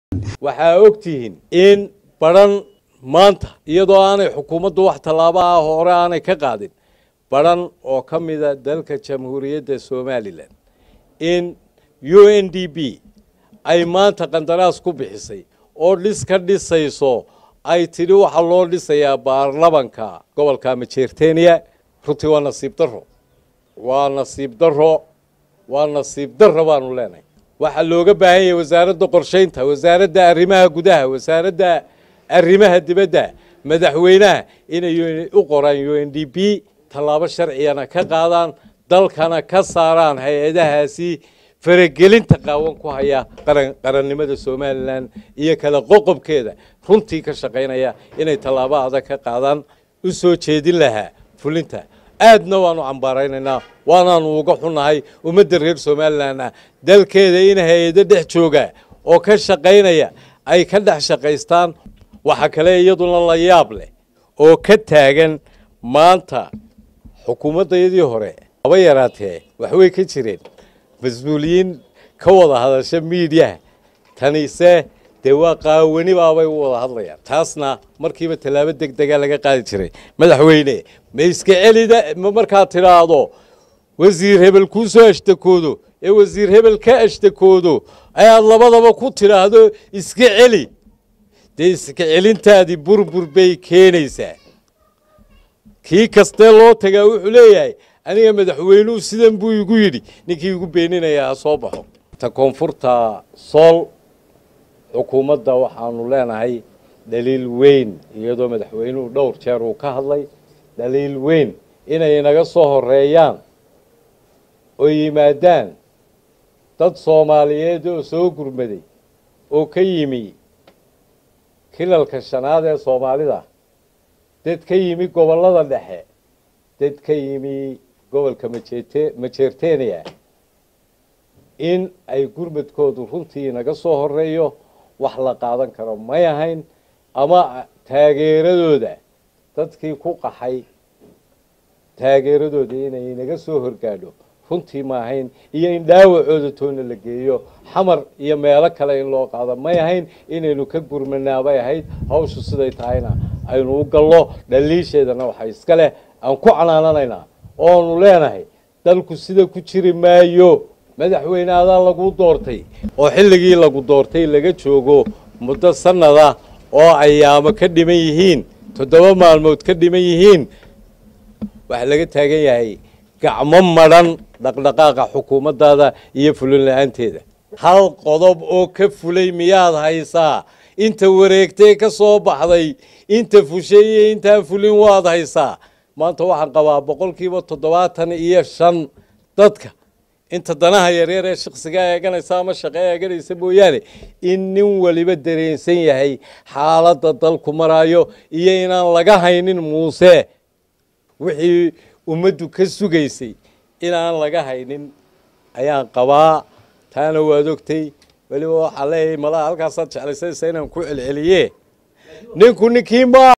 waxaa ogtihiin in badhan maanta iyadoo aanay xukuumaddu wax tallaabo ah hore aanay ka qaadin badhan oo ka mida dalka jamhuuriyadda somalilan in u n d b ay maanta qandaraas ku bixisay oo dhis ka dhisayso ay tidhi waxaa loo dhisayaa baarlamanka gobolka majeerteniya runtii waa nasiib daro waa nasiib daro waa nasiib daro baanu leenahay waxaa looga baahan yahay wasaaradda qorshaynta wasaaradda arrimaha gudaha wasaaradda arrimaha dibadda madaxweynaha inay u qoraan u n d b tallaabo sharcigana ka qaadaan dalkana ka saaraan hay-adahaasi faragelinta qaawan ku haya qarannimada somalilan iyo kala qoqobkeeda runtii ka shaqaynaya inay tallaabo adag ka qaadaan u soo jeedin lahaa fulinta aadna waanu cambaaraynaynaa waanaanu uga xunnahay ummadda reer somalilan ah dalkeeda in hay-ado dhex jooga oo ka shaqaynaya ay ka dhex shaqaystaan waxaa kale iyaduna la yaab leh oo ka taagan maanta xukuumaddayadii hore haba yaraatee waxbay ka jireen mas-uuliyiin ka wada hadasha miidiyaha tanise dee waa qaawani baabay u wada hadlayaan taasna markiiba tallaabo deg dega laga qaadi jiray madaxweyne ma iska celida ma markaad tidhaahdo wasiir hebel kuu soo ashtakoodo ee wasiir hebel ka ashtakoodo ayaad labadaba ku tidhaahdo iska celi dee iska celintaadii burbur bay keenaysaa kii kastee loo tagaa wuxuu leeyahay aniga madaxweynuhu sidan buu igu yidhi ninkii igu beeninayaa ha soo baxo ta koonfurta sool xukuumadda waxaanu leenahay dhaliil weyn iyadoo madaxweynuhu dhowr jeer uu ka hadlay dhaliil weyn inay naga soo horeeyaan oo yimaadaan dad soomaaliyeed oo soo gurmaday oo ka yimi kilalka shanaad ee soomaalida dad ka yimi gobollada dhexe dad ka yimi gobolka majete majeerteniya in ay gurmadkoodu runtii naga soo horeeyo wax la qaadan karo may ahayn ama taageeradooda dadkii ku qaxay taageeradooda inay naga soo horgaadho runtii ma ahayn iyo in dhaawacooda toona la geeyo xamar iyo meelo kale in loo qaado may ahayn inaynu ka gurmanaabay ahayd hawshu siday tahayna aynu u gallo dhaliisheedana waxaa iska leh aan ku canaananaynaa oonu leenahay dalku sida ku jiri maayo madaxweyne adaa lagu doortay oo xilligii lagu doortay laga joogo muddo sanada oo ayaamo ka dhiman yihiin toddoba maalmood ka dhiman yihiin waxaa laga taagan yahay gacmo madhan dhaqdhaqaaqa xukuumaddaada iyo fulin la-aanteeda hal qodob oo ka fulay miyaad haysaa inta wareegtee ka soo baxday inta fushay iyo intaan fulin waad haysaa maanta waxaan qabaa boqolkiiba toddobaatan iyo shan dadka inta danaha yaryar ee shaksiga eeganaysa ama shaqo eeganaysa mooyaane in nin waliba dareensan yahay xaaladda dalku maraayo iyo inaan laga haynin muuse wixii ummaddu ka sugaysay inaan laga haynin ayaan qabaa taana waad ogtay weliba waxaa leeyahay malaha halkaasaad jeclaysaysa inaan ku celceliye ninku ninkii ma